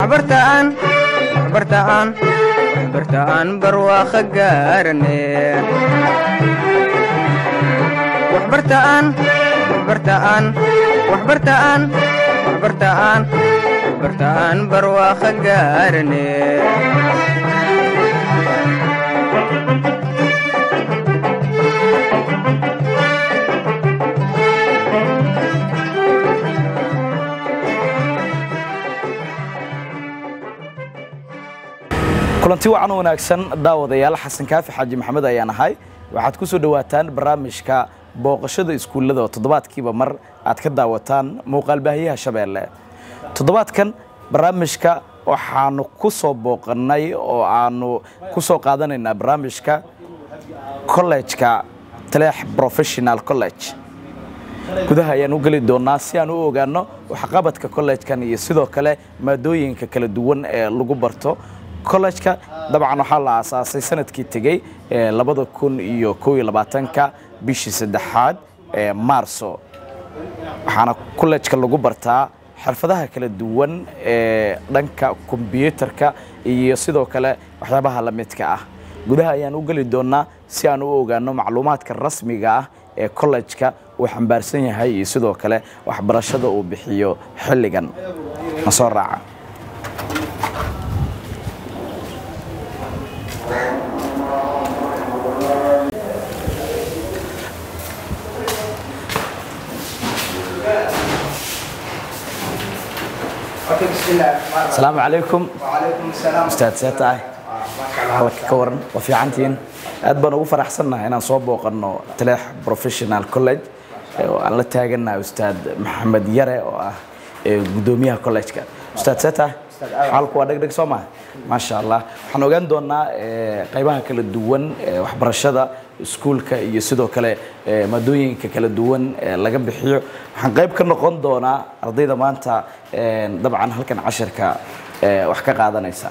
waxbartaan waxbartaan waxbartaan barwaaqo gaarane waxbartaan waxbartaan waxbartaan waxbartaan waxbartaan barwaaqo gaarane kulanti wacan u wanaagsan daawadayaal xasan kaafi xaaji maxamed ayaan ahay waxaad ku soo dhowaataan barnaamijka booqashada iskuullada oo toddobaadkiiba mar aad ka daawataan muuqaalbaahiyaha shabeelle toddobaadkan barnaamijka waxaanu ku soo booqannay oo aanu ku soo qaadanaynaa barnaamijka kollejka taleex professional college gudaha ayaan u geli doonaa si aan u ogaanno waxqabadka kollejkan iyo sidoo kale maadooyinka kala duwan ee lagu barto kollejka dabcan waxaa la aasaasay sanadkii tegey labada kun iyo kow iyo labaatanka bishii saddexaad ee maarso waxaana kollejka lagu bartaa xirfadaha kala duwan ee dhanka kombyuutarka iyo sidoo kale waxyaabaha la midka ah gudaha ayaan u geli doonaa si aan u ogaano macluumaadka rasmiga ah ee kollejka uu xambaarsan yahay iyo sidoo kale waxbarashada uu bixiyo xilligan ma soo raaca asalaamu calaykum ustaad see tahay halka ka waran waa fiicantihiin aad baan ugu faraxsannahay inaan soo booqanno taleex professional college oo aan la taagannahay ustaad maxamed yare oo ah guddoomiyaha collejka ustaad see tahay xaalku waa dhegdheg soo maha maasha allah waxaan ogaan doonaa qaybaha kala duwan waxbarashada iskuulka iyo sidoo kale maadooyinka kala duwan laga bixiyo waxaan qayb ka noqon doonaa ardayda maanta dabcan halkan cashirka wax ka qaadanaysa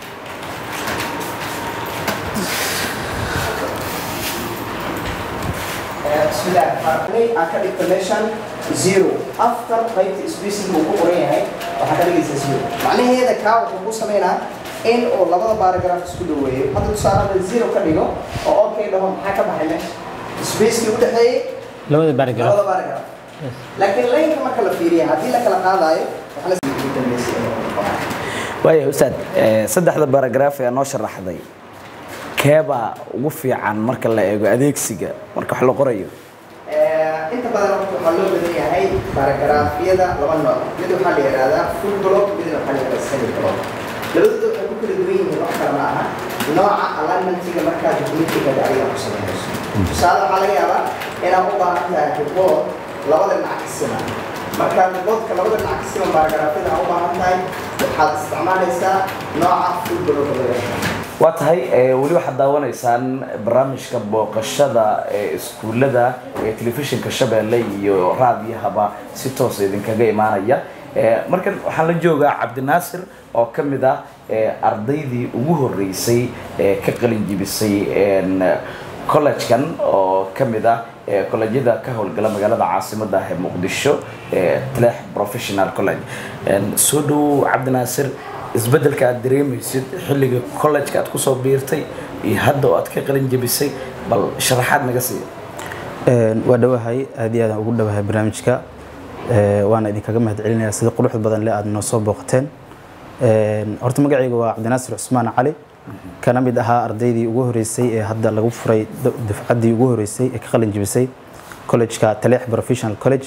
aan ka dhigto meeshan zero after qaybta spacing uu ku qoran yahay waxaa ka dhigaysa zero macnaheeda kaa wuxuu ku sameynaa in uu labada baaragraf isku dhaweeyo hadda tusaale zero ka dhigo oo okay dhaho maxaa ka baxay meesha spacekii u dhexeeyey labada baaragraf labada baaragraf laakiin laynka marka la fiiriya haddii la kala qaadayo waxaa la waaya ustaad saddexda baaragraaf ee noo sharaxday keebaa ugu fiican marka la eego adeegsiga marka wax la qorayo inta badan waxaa loo badan yahay baaragraafyada laba nooc mid waxaa la yidhahdaa full block midna waxaa la yidhahdaa semi block labadooda waxay ku kala duwan yihiin wax kale ma aha nooca alignmentiga markaa dokumentiga adiga ku sameynayso tusaale waxaa laga yaabaa inaad u baahan tahay report labada dhinac ka siman markaa reportka labada dhinac ka siman baaragraafyada aad u baahan tahay waxaad isticmaalaysaa nooca full block loo yaqaan waa tahay weli waxaad daawanaysaan barnaamijka booqashada ee iskuullada ee telefishinka shabeelle iyo raadiyahaba si toosa idinkaga imaanaya markan waxaan la joogaa cabdinaasir oo ka mid ah ardaydii ugu horeysay ee ka qalin jibisay collegekan oo ka mid ah kolleejyada ka howlgala magaalada caasimada ah ee muqdisho taleex professional college soo dhowow cabdinaasir isbeddelka aad dareemaysid xilliga collejka aad kusoo biirtay iyo hadda oo aad ka qalin jebisay bal sharaxaad naga siiya waa dhowahay aad iyo aadaan ugu dhowahay barnaamijka waana idinkaga mahad celinayaa sida quruxda badan le aad noo soo booqateen horta magacayga waa cabdinaasir cusmaan cali kana mid ahaa ardaydii ugu horeysay ee hadda lagu furay dufcaddii ugu horeysay ee ka qalin jebisay collejka taleex professional college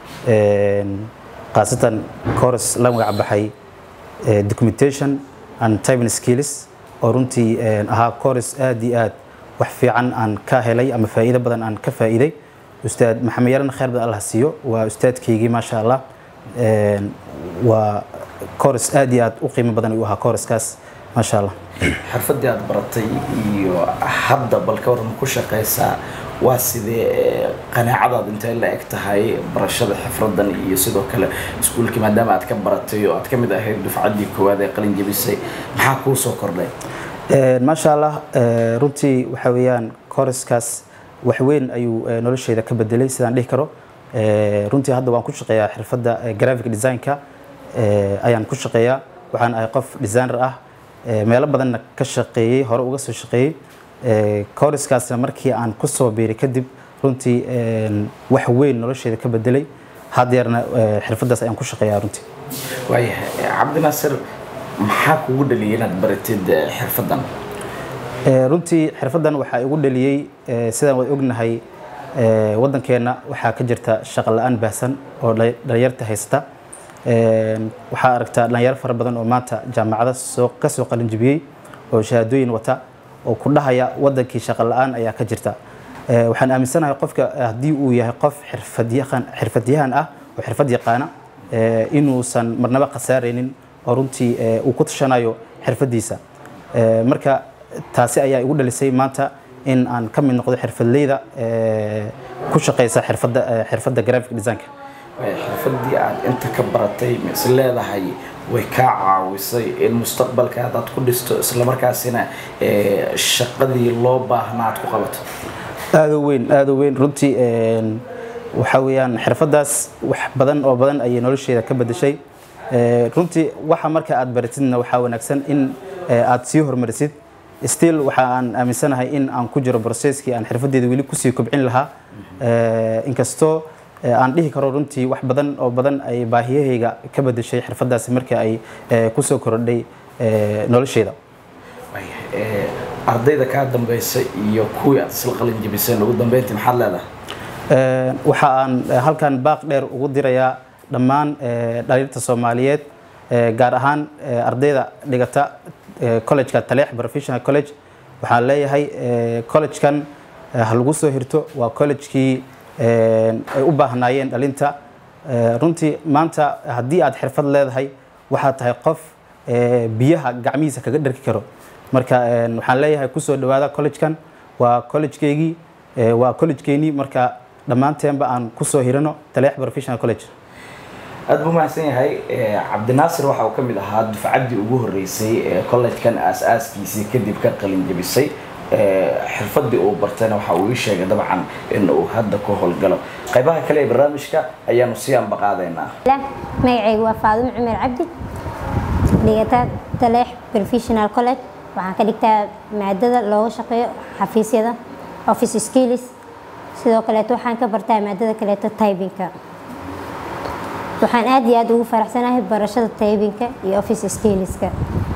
khaasatan course la magac baxay documentation and typing skills oo runtii ahaa course aad iyo aad wax fiican aan ka helay ama faa'iido badan aan ka faa'iiday ustaad maxamed yaran khayr badan allah siiyo waa ustaadkaygii maasha allah waa course aad iyo aad u qiimo badan ayuu ahaa course-kaas maasha allah xirfadii aad baratay iyo hadda bal ka waran ku shaqaysaa waa sidee qanaacadaad intay la eg tahay barashada xifradan iyo sidoo kale iskuulkii maadaama aad ka baratay oo aad ka mid ahayd dufcaddii koowaad ee qalin jebisay maxaa kuu soo kordhay maasha allah runtii waxa weeyaan kooraskaas wax weyn ayuu nolosheyda ka bedelay sidaan dhihi karo runtii hadda waan ku shaqeeyaa xirfadda graphic designka ayaan ku shaqeeyaa waxaan ahay qof designer ah ee, meelo badanna ka shaqeeyey hore uga soo shaqeeyey Ee, courseskaasna markii aan ku soo biiray kadib runtii een, wax weyn nolosheeda ka bedelay haddeerna ee, xirfadaas ayaan ku shaqeeyaa runtii waayahay cabdinaasir maxaa kugu dhaliyay inaad baratid eh, xirfaddan Ee, runtii xirfaddan waxaa igu dhaliyey ee, sidaan wada ognahay ee, waddankeenna waxaa ka jirta shaqo la-aan baahsan oo dhalin- dhalinyarta haysta Een, waxaa aragtaa dhalinyaro fara badan oo maanta jaamacada soo ka soo qalin jebiyey oo shahaadooyin wata oo ku dhahaya waddankii shaqo la-aan ayaa ka jirta Ee, waxaan aaminsanahay qofka haddii uu yahay qof xirfadyahan xirfadyahan ah oo xirfad yaqaana ee, inuusan marnaba khasaaraynin oo runtii ee, uu ku tashanayo xirfadiisa Ee, marka taasi ayaa igu dhalisay maanta in aan ka mid noqdo xirfadleyda ee, ku shaqeysa xirfadda ee, xirfadda graphic designka Waayahay, xirfaddii aad inta ka baratay ma is leedahay way kaa caawisay in mustaqbalka haddaad ku dhisto islamarkaasina eh, shaqadii loo baahnaa aad ku qabato aada u weyn aada u weyn runtii een, waxa weeyaan xirfadaas wax badan oo badan ayay nolosheeda ka bedeshay Ee, runtii waxa marka aad baratidna waxaa wanaagsan in ee, aad sii hormarisid still waxa aan aaminsanahay in aan ku jiro processkii aan xirfadeeda weli kusii kobcin lahaa Ee, inkastoo ee, aan dhihi karo runtii wax badan oo badan ay baahiyahayga ka bedeshay xirfadaasi marka ay ee, kusoo kordhay ee, nolosheeda Waayahay, eh, ardayda kaa dambaysa iyo kuwii aad isla qalin jebiseen ugu dambeyntii maxaad leedahay Ee, waxa aan eh, halkan baaq dheer ugu dirayaa dhammaan eh, dhalinyarta Soomaaliyeed eh, gaar ahaan eh, ardayda dhigata eh, college-ka Taleex Professional College waxaan leeyahay eh, college-kan eh, ha lagu soo hirto waa college-kii eh, ay u baahnaayeen dhalinta Eh, runtii maanta haddii aad xirfad leedahay waxaad tahay qof eh, biyaha gacmihiisa kaga dharki karo marka eh, waxaan leeyahay kusoo dhawaada college-kan waa college-keygii eh, waa college-keenii marka dhammaanteenba aan kusoo hirano taleex professional college aad buu mahadsan yahay Eh, cabdinaasir waxa uu ka mid ahaa dufcaddii ugu horreysay ee college-kan aas-aaskiisii kadib ka qalin jebisay Eh, xirfaddii uu bartayna waxa uu ii sheegay dabcan in uu hadda ku howlgalo qaybaha kale ee barnaamijka ayaanu sii ambaqaadaynaa lah magacaygu waa faadumo cumar cabdi dhigata taleex professional college waxaan ka dhigtaa maadada looga shaqeeyo xafiisyada office skills sidoo kaleeto waxaan ka bartaa maadada kaleeto typinka waxaan aad iyo aad ugu faraxsanahay barashada typinka iyo office skillska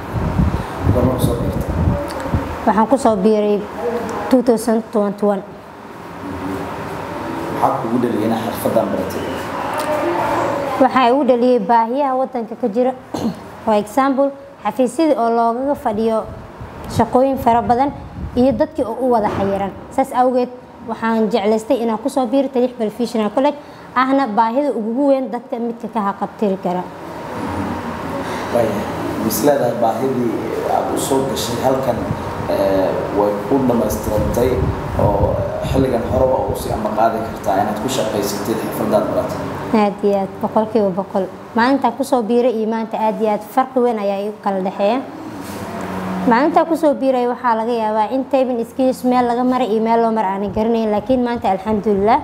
waxaan kusoo biiray 2021 maxaa kugu dhaliyay inaa xirfaddan baratay waxaa igu dhaliyay baahiyaha wadanka ka jira for example xafiisyadii oo loogaga fadhiyo shaqooyin fara badan iyo dadkii oo u wada xayiran saas awgeed waxaan jeclaystay inaan kusoo biiro taliix professional college ahna baahida ugu weyn dadka midka ka haqabtiri kara waayahay mis leedahay baahidii aad u soo gashay halkan eh, way ku dhammaystirantay oo xilligan hore waa u sii ambaqaadi kartaa inaad ku shaqaysatid xirfaddaad baratay aad iyo aad boqolkiiba boqol maalintaa kusoo biiray iyo maanta aad iyo aad farqi weyn ayaa igu kala dhexeeya maalintaa kusoo biiray waxaa laga yaabaa in tabin skills meel laga maray iyo meel loo mar aanan garanayn laakiin maanta alxamdulilah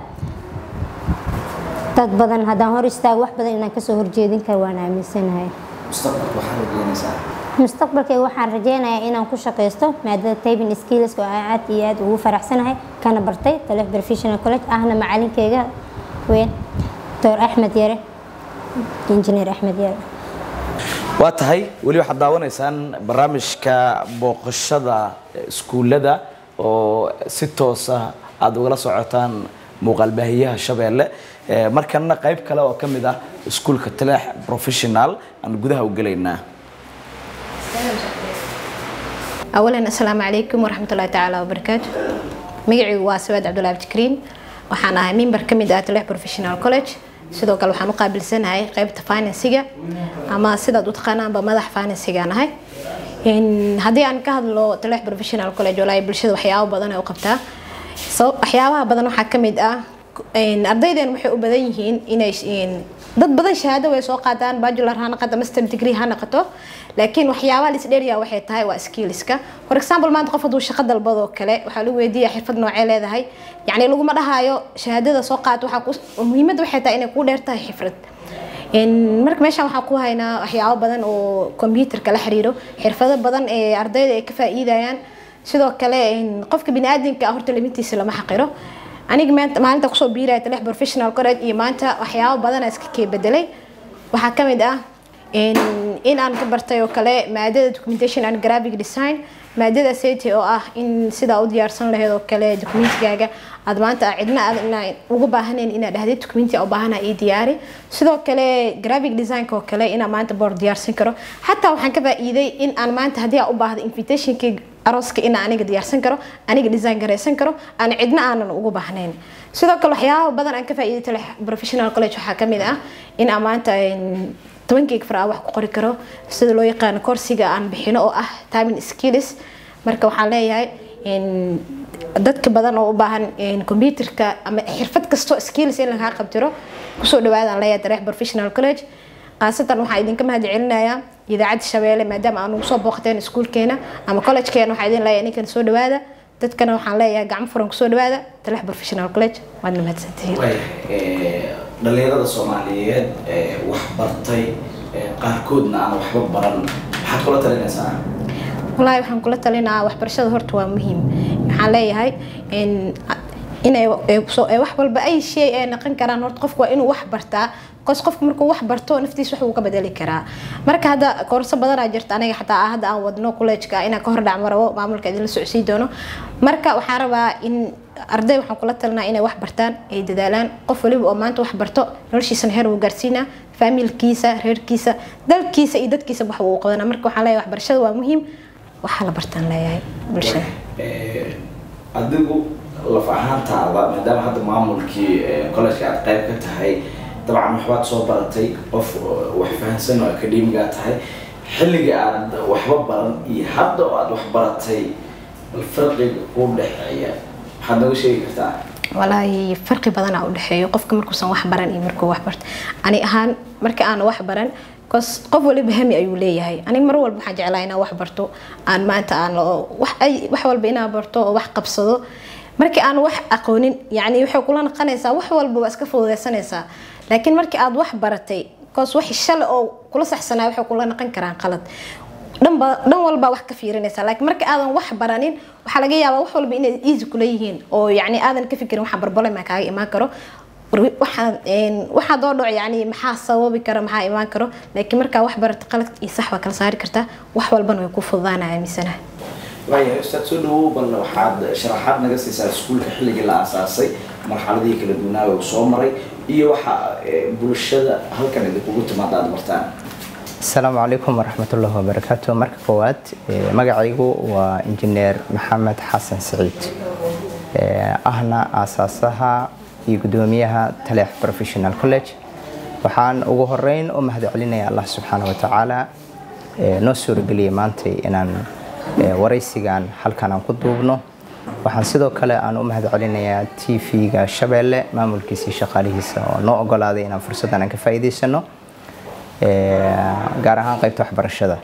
dad badan haddaan hor istaago wax badan inaan kasoo horjeedin karo waan aaminsanahay mustaqbalka waxaa rajeynaysaa mustaqbalkayga waxaan rajeynayaa inaan ku shaqaysto maadada tabin skills oo aan aad iyo aad ugu faraxsanahay kana bartay taleef professional college ahna macalinkeyga weyn doctor axmed yare injineer axmed yare waa tahay weli waxaad daawanaysaan barnaamijka booqashada iskuullada oo si toosa aada ugala socotaan muuqaalbaahiyaha shabeelle Eh, markana qayb kale oo ka mid ah iskuulka taleex professional aan gudaha u gelaynaa أولا السلام عليكم ورحمة الله تعالى وبركاته مقعي واسواد عبد الله بتكرين waxaan ahay member ka mid ah Taleex Professional College sidoo kale waxaan u qaabilsanahay qaybta finance-ga ama sidaad u taqaanaanba madax finance-ga nahay in haddii aan ka hadlo Taleex Professional College walaa bulshada waxyaabo badan ay u qabtaa so waxyaabaha badan waxaa ka mid ah in ardayden waxay u badan yihiin inay in dad badan shahaado way soo qaataan bachelor ha noqoto master degree ha noqoto laakiin waxyaabaha la isdheeriyaa waxay tahay waa skillska for example maanta qof hadduu shaqo dalbado oo kale waxaa lagu weydiiyaa xirfad noocee leedahay yacni laguma dhahayo shahaadada soo qaat waxaa ku muhiimadda waxay tahay inay kuu dheer tahay xifrad Een, marka meeshaan waxaan ku haynaa waxyaabo badan oo computerka la xiriiro xirfado badan ee ardayda ay ka faa'iidayaan sidoo kale een, qofka biniaadamka ah horta limitiisa lama xaqiro aniga maanta maalinta kusoo biiraya talex professional college iyo maanta waxyaabo badan aan iska kee bedelay waxaa ka mid ah in in aan ka bartay oo kale maadada documentation and graphic design maadada safety oo ah in sidaa u diyaarsan lahayd oo kale documentigaaga aad maanta cidna aad inaa ugu baahanayn inaad dhahdid documenti u baahana ii diyaari sidoo kale graphic designka oo kale inaan maanta board diyaarsan karo xataa waxaan ka faa'iiday in aan maanta haddii aan u baahdo invitationkii arooska inaan aniga diyaarsan karo aniga design garaysan karo aan cidna aanan ugu baahnayn sidoo kale waxyaaba badan aan ka faa'iiday tale professional college waxaa ka mid ah in aan maanta een, tobankeyga far aan wax ku qori karo sida loo yaqaano korsiga aan bixino oo ah timing skills marka waxaan leeyahay in dadka badan oo u baahan in computerka ama xirfad kasto skills in lagaa qabtiro kusoo dhawaadaan leeyahay dareex professional college khaasatan waxaan idinka mahad celinayaa idaacadda shabeelle maadaama aan ugu soo booqateen iskuulkeena ama collegekeena waxaa idin leeyahay ninkan soo dhawaada dadkana waxaan leeyahay gacmo furan kusoo dhawaada dareex professional college waadna mahadsantihiin dhalinyarada soomaaliyeed ee wax bartay ee qaarkoodna aan waxba baran maxaad kula talinaysaa wallaahi waxaan kula talinayaa waxbarashada horta waa muhiim waxaan leeyahay in inay ay kusoo- ay wax walba ay shay ay naqon karaan horta qofku waa inuu wax bartaa kos qofku markuu wax barto naftiisa wax uu ka bedeli karaa marka hadda koorso badanaa jirta aniga xataa hadda aan wadno collegeka inaan ka hor dhacmo rabo maamulka idinla socsii doono marka waxaan rabaa in arday waxaan kula talinaa inay wax bartaan ay dadaalaan qof waliba oo maanta wax barto noloshiisana heer uu gaarsiinaa faamilkiisa reerkiisa dalkiisa iyo dadkiisa wax uu qabanaa marka waxaan leeyahay waxbarashada waa muhiim waxaa la bartaan leeyahay bulshada Ee, adigu laf ahaantaada maadaama hadda maamulkii ee, college-ka aad qayb ka tahay dabcan waxbaad soo baratay qof oo wax fahansan oo akademiga tahay xilliga aad waxba baran iyo hadda oo aad wax baratay bal farqiga kuu dhexeeya maxaad nooga sheegi kartaa walaahi farqi badanaa u dhexeeyo qofka markuusan wax baran iyo markuu wax barto ani ahaan marka aan wax baran kos qof waliba hami ayuu leeyahay aniga mar walba waxaan jeclaa inaan wax barto aan maanta aan oo- wax ay wax walba inaan barto oo wax qabsado markii aan wax aqoonin yacni waxay kula naqanaysaa wax walba waa iska fududeysanaysaa laakiin markii aad wax baratay kos wax shale oo kula saxsanaa waxay kula naqan karaan qalad dhanba dhan walba wax ka fiirinaysa laakiin marka aadan wax baranin waxaa laga yaabaa wax walba inay easy kula yihiin oo yacni aadan ka fikirin waxa barbalema kaaga imaan karo waxaa waxaa doo dhaco yani maxaa sababi kara maxaa imaan karo laakiin markaa wax barata qalad iyo sax waa kala saari kartaa wax walbana way ku fududaanaya aaminsanaha waayahay ustaad soo dhawow bal waxaad sharaxaad naga siisaa iskuulka xilligii la aasaasay marxaladihii kala duwanaa uu soo maray iyo waxa eh, bulshada halkan idinkugu timaada aad bartaan asalaamu calaykum waraxmatullahi wabarakaatu marka koowaad eh, magacaygu waa injineer maxamed xasan siciid eh, ahna aasaasaha iyo gudoomiyaha taleex professional college waxaan ugu horeyn u mahad celinaya allah subxaana wa tacaala eh, noo suurageliyay maantay inaan eh, waraysigan halkan aan ku duubno waxaan sidoo kale aan u mahad celinayaa t v-ga shabeelle maamulkiisa iyo shaqaalihiisa oo noo ogolaaday inaan fursaddan aan ka faa'iidaysano ee, gaar ahaan qaybta waxbarashada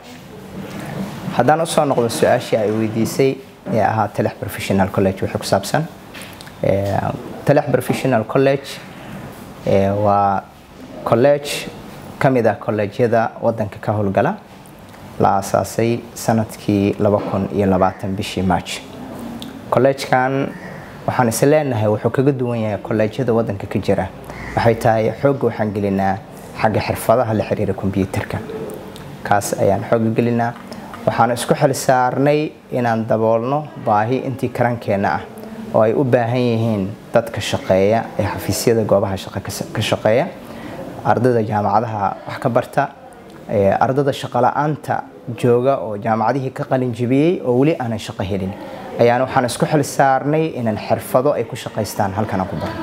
haddaan usoo noqdo su-aashii ay weydiisay ee ahaa telex professional college wixii ku saabsan ee, telex professional college ee, waa college ka mid ah kolleejyada wadanka ka howlgala la aasaasay sanadkii bishii march kolleejkan waxaan is leenahay wuxuu kaga duwan yahay kolleejyada wadanka ka jira waxay tahay xoogga waxaan gelinaa xagga xirfadaha la xiriira kombyuutarka kaas ayaan xoogga gelinaa waxaan isku xil saarnay inaan daboolno baahi intii karankeenna ah oo ay u baahan yihiin dadka shaqeeya ee xafiisyada goobaha shaqo ka- ka shaqeeya ardayda jaamacadaha wax ka barta ee ardayda shaqola'aanta jooga oo jaamacadihii ka qalin jebiyey oo weli aanan shaqo helin ayaan waxaan isku xil saarnay inaan xirfado ay ku shaqaystaan halkan aan ku barno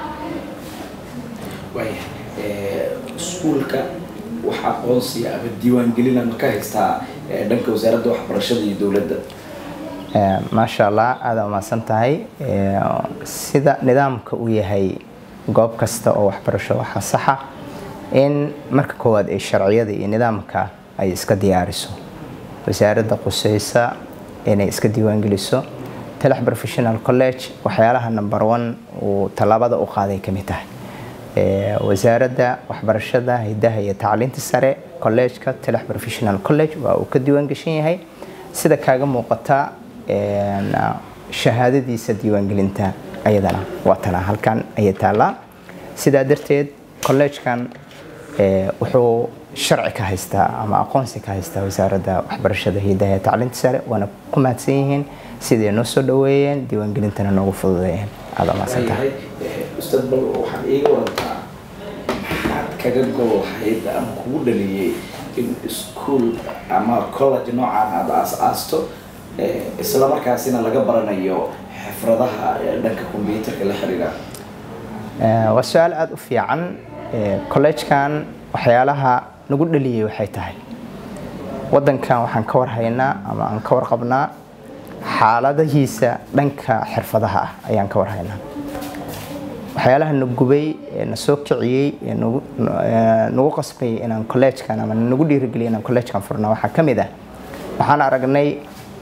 waayahay eh, iskuulka wax aqoonsiya ama diiwaangelina ma ka haystaa eh, dhanka wasaaradda waxbarashada iyo dowladda Ee, maasha allah aada umahadsan tahay Ee, sida nidaamka uu yahay goob kasta oo waxbarasho waxaa saxa in marka koowaad ay sharciyada iyo nidaamka ay iska diyaariso wasaaradda quseysa inay iska diiwaangeliso telex professional college waxyaalaha number one uu tallaabada u qaaday ka mid tahay ee, wasaaradda waxbarashada hidaha iyo tacliinta sare collegeka telex professional college waa uu ka diiwaan gashan yahay sida kaaga muuqata een, shahaadadiisa diiwaangelinta ayadana waa tana halkan ayay taallaa sidaa darteed collegekan ee, wuxuu sharci ka haystaa ama aqoonsi ka haystaa wasaaradda waxbarashada hidaha iyo tacliinta sare waana ku mahadsan yihiin siday noo soo dhaweeyeen diiwaangelintana noogu fududeeyeen aada mahadsantahay ustaad bal waxaad iiga warantaa maxaad kaga gol lahayd ama kugu dhaliyey in iskuol ama college noocan aada aas-aasto eh, isla markaasina laga baranayo xifradaha eh, dhanka combyuterka la xiriira Ee, waa su-aal aada u fiican Ee, collegekan waxyaalaha nagu dhaliyey waxay tahay wadankan waxaan ka warhaynaa ama aan ka warqabnaa xaaladahiisa dhanka xirfadaha ah ayaan ka warhaynaa waxyaalaha na gubay ee na soo kiciyey ee nagu ee nagu qasbayay inaan collegekan ama nagu dhiirigeliyay inaan collegekan furno waxaa ka mid ah waxaan aragnay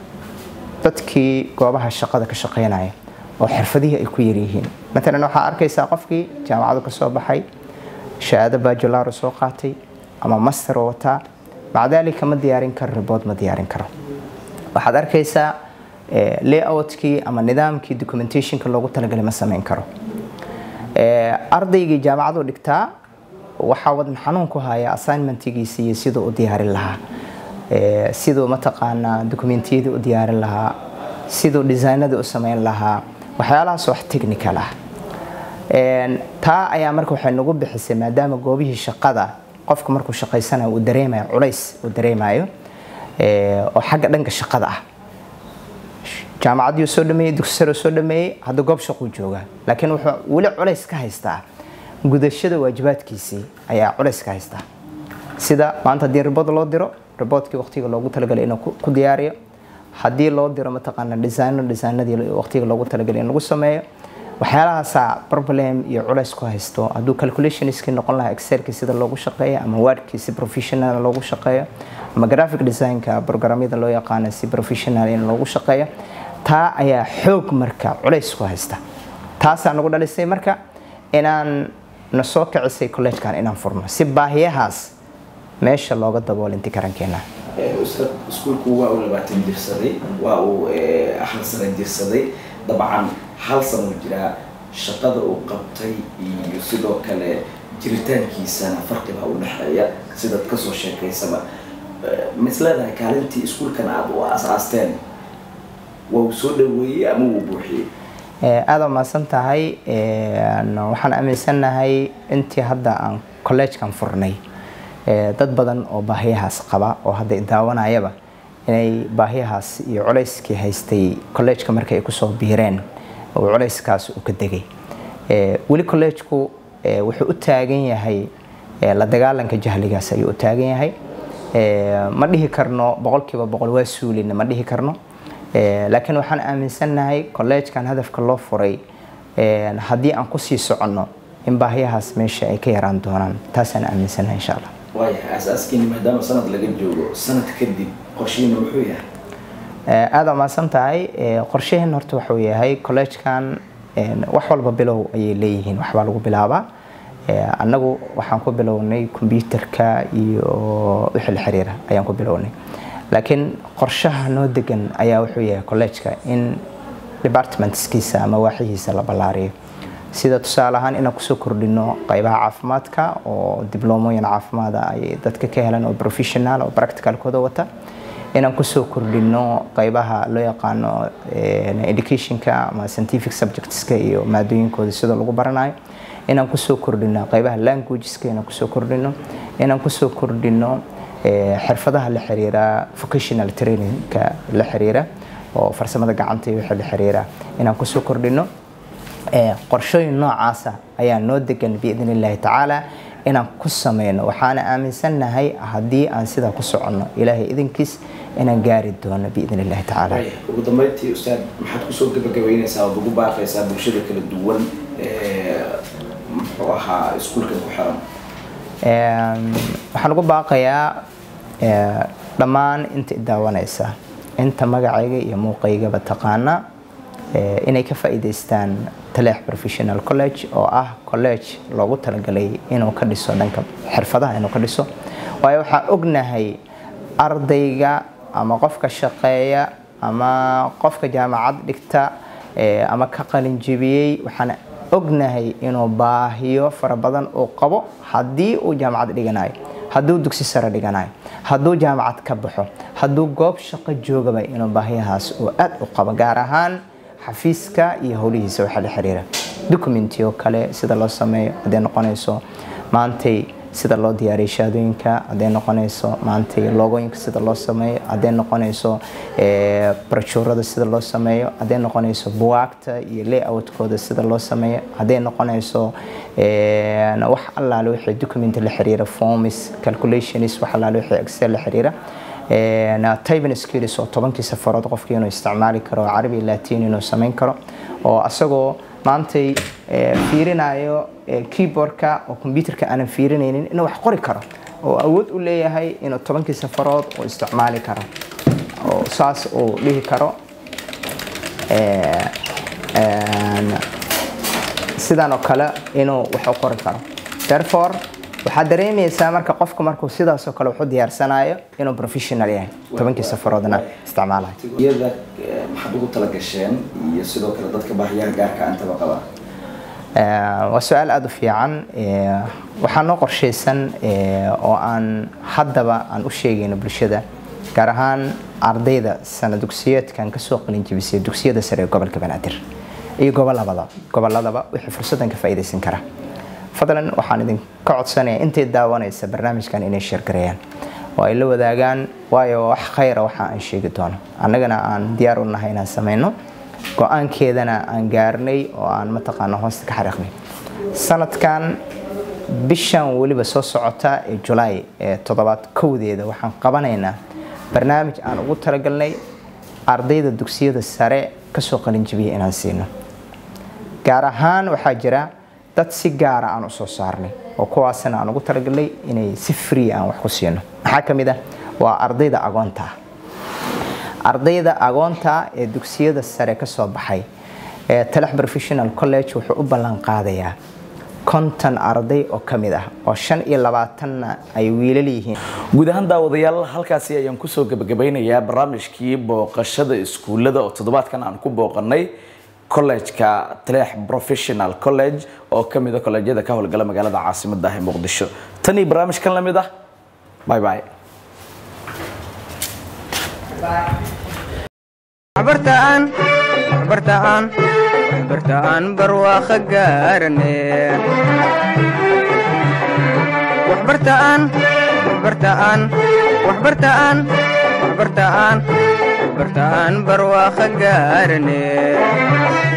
dadkii goobaha shaqada ka shaqeynaya oo xirfadihii ay ku yaryihiin matalan waxaa arkaysaa qofkii jaamacadu ka soo baxay shahaado bajulaaro soo qaatay ama master oo wataa macdaalika ma diyaarin karo ribood ma diyaarin karo waxaad arkaysaa eh, layoutkii ama nidaamkii documentationka loogu talagalay ma samayn karo Eh, ardaygii jaamacadu dhigtaa waxaa wadan xanuun ku haya assignmentigiisa iyo siduu u diyaarin lahaa Eh, siduu mataqaanaa dokumentiyadii u diyaarin lahaa siduu designadii u samayn lahaa waxyaalahaas wax technical ah Een, taa ayaa marka waxay nagu bixisay maadaama goobihii shaqada qofku markuu shaqaysanayo uu dareemayo culays uu dareemayo ee, oo xagga dhanka shaqada ah jaamacadii soo dhameeyey dugsi sare soo dhameeyey hadda goob shaquu joogaa laakiin wuxuu weli culays ka haystaa gudashada waajibaadkiisii ayaa culays ka haystaa sida maanta haddii ribood loo diro riboodkii waqtiga loogu talagalay inuu ku ku diyaariyo haddii loo diro mataqaana designo designadii waqtiga loogu talagalay in lagu sameeyo waxyaalahaasaa problem iyo culays ku haysto hadduu calculationskii noqon lahaa excelkii sida loogu shaqeeyo ama wordkii si professional loogu shaqeeyo ama graphic designka programyada loo yaqaano si professional in loogu shaqeeyo taa ayaa xoog marka culays ku haysta taasaa nagu dhalisay marka inaan na soo kicisay collegekan inaan furno si baahiyahaas meesha looga daboolo inti karankeena ustaad iskuulku waa uu labaatan jirsaday waa uu eh, hal sano jirsaday dabcan hal sano jiraa shaqada uu qabtay iyo sidoo kale jiritaankiisana farqibaa u dhexeeya sidaad kasoo sheekaysaba Eh, ma is leedahay kaalintii iskuulkan aada u aas-aasteen waa uu soo dhaweeyey ama wuu buuxiyey Ee, aad waa mahadsan tahay Een, waxaan aaminsanahay intii hadda aan collegekan furnay ee, dad badan oo baahiyahaas qaba oo hadda i daawanayaba inay baahiyahaas iyo culayskii haystay collegeka markay ay kusoo biireen oo culayskaas uu ka degay Ee, weli collegeku ee, wuxuu u taagan yahay ee, la dagaalanka jahligaas ayuu u taagan yahay Ee, ma dhihi karno boqolkiiba boqol waa suulina ma dhihi karno Ee, laakiin waxaan aaminsannahay collegekan hadafka loo furay ee, haddii aan kusii soconno in baahiyahaas meesha ay ka yaraan doonaan taasaan aaminsannahay insha allah waayahay aasaaskiini maadaama sanad laga joogo sanad kadib qorshihiina muxuu yahay Ee, aad waa mahadsan tahay Ee, qorshaheen horta wuxuu yahay collegekan een, wax walba bilow ayay leeyihiin waxbaa lagu bilaabaa Ee, annagu waxaan ku bilownay kombyuutarka iyo wixii la xiriira ayaan ku bilownay laakiin qorshaha noo degan ayaa wuxuu yahay collegeka in departmentskiisa ama waaxihiisa la ballaariyo sida tusaale ahaan inaan kusoo kordhino qaybaha caafimaadka oo dibloomoyin caafimaada ay dadka ka helaan oo professional oo practicalkooda wata inaan kusoo kordhino qaybaha loo yaqaano eh, educationka ama scientific subjectska iyo maadooyinkooda sida lagu baranayo inaan kusoo kordhino qaybaha languageska inaan kusoo kordhino inaan kusoo kordhino eh, xirfadaha la xiriira vocational trainingka la xiriira oo farsamada gacanta iyo wixii la xiriira inaan kusoo kordhino Ee, qorshooyin noocaasa ayaa noo degan biidn illaahi tacaala inaan ku sameyno waxaana aaminsannahay haddii aan sidaa ku soconno ilaahay idinkiis inaan gaari doono biidn illaahi tacaala waayahay ugu dambeyntii ustaad maxaad kusoo gabagabeynaysaa ood ugu baaqaysaa bulshada kala duwan ee muxuu ahaa iskuulkan ku xiran Een, waxaan ugu baaqayaa ee, dhammaan inta i daawanaysa inta magacayga iyo muuqaygaba taqaana eh, inay ka faa'iidaystaan taleex professional college oo ah college loogu talagalay inuu ka dhiso dhanka xirfadaha inuu ka dhiso waayo waxaan ognahay ardayga ama qofka shaqeeya ama qofka jaamacad dhigta eh, ama ka qalin jebiyey waxaan ognahay inuu baahiyo fara badan uu qabo haddii uu jaamacad dhiganayo hadduu dugsi sare dhiganayo hadduu jaamacad ka baxo hadduu goob shaqo joogaba inuu baahiyahaas uu aad u qabo gaar ahaan xafiiska iyo howlihiisa waxaa la xiriira documentiyo kale sida loo sameeyo hadday noqonayso maantay sida loo diyaariyo shahaadooyinka hadday noqonayso maantay logooyinka sida loo sameeyo hadday noqonayso eh, brochuurada sida loo sameeyo hadday noqonayso buwaagta iyo layoutkooda sida loo sameeyo hadday noqonayso eh, wax allaale wixii document la xiriira forms calculations wax allaale wixii excel la xiriira typing skills oo tobankii safarood qofkii inuu isticmaali karo oo carabi latin inuu samayn karo oo asagoo maantay eh, fiirinayo eh, keyboardka oo computerka aanan fiirinaynin inuu wax qori karo oo awood u leeyahay inuu tobankii safarood uu isticmaali karo oo saas uu dhihi karo eh, en, sidan oo kale inuu wax u qori karo therefore waxaad dareemaysaa marka qofku markuu sidaasoo kale wax u diyaarsanayo inuu professional yahay tobankii safaroodna isticmaalayo iyada eh, maxaad ugu tala gasheen iyo sidoo kale dadka baahiyaha gaarka ah intaba qaba Eh, waa su-aal aada u fiican Eh, waxaa noo qorshaysan eh, oo aan haddaba aan u sheegayno bulshada gaar ahaan ardayda sana dugsiyeedkan kasoo qalin jebisay dugsiyada sare ee gobolka banaadir iyo gobolabada goboladaba wixii fursadan ka faa'iidaysan kara fadlan waxaan idinka codsanayaa intay daawanaysa barnaamijkan inay sheergareeyaan oo ay la wadaagaan waayo wax khayra waxa aan sheegi doono annagana aan diyaar u nahay inaan sameyno go-aankeedana aan gaarnay oo aan mataqaana hoosta ka xariiqnay sanadkan bishan weliba soo socota ee julaay ee toddobaad kowdeeda waxaan qabanaynaa barnaamij aan ugu talagalnay ardayda dugsiyada sare kasoo qalinjibiyay inaan siino gaar ahaan waxaa jira dad si gaara aan u soo saarnay oo kuwaasna aan ugu talagalnay inay si free aan wax ku siino maxaa ka mid ah waa ardayda agoonta ah ardayda agoonta ee dugsiyada sare ka soo baxay ee talax professional college wuxuu u ballan qaadayaa konton arday oo ka mid ah oo shan iyo labaatanna ay wiilal yihiin guud ahaan daawadayaal halkaasi ayaan kusoo gebagabeynayaa barnaamijkii booqashada iskuullada oo toddobaadkan aan ku booqanay college-ka taleex professional college oo ka mid a kolleejyada ka howlgala magaalada caasimadda ah ee muqdisho tan iyo barnaamijkan la mid ah bye bye waxbartaan waxbartaan waxbartaan barwaaqo gaarane waxbartaan waxbartaan waxbartaan waxbartaan waxbartaan barwaaqo gaarane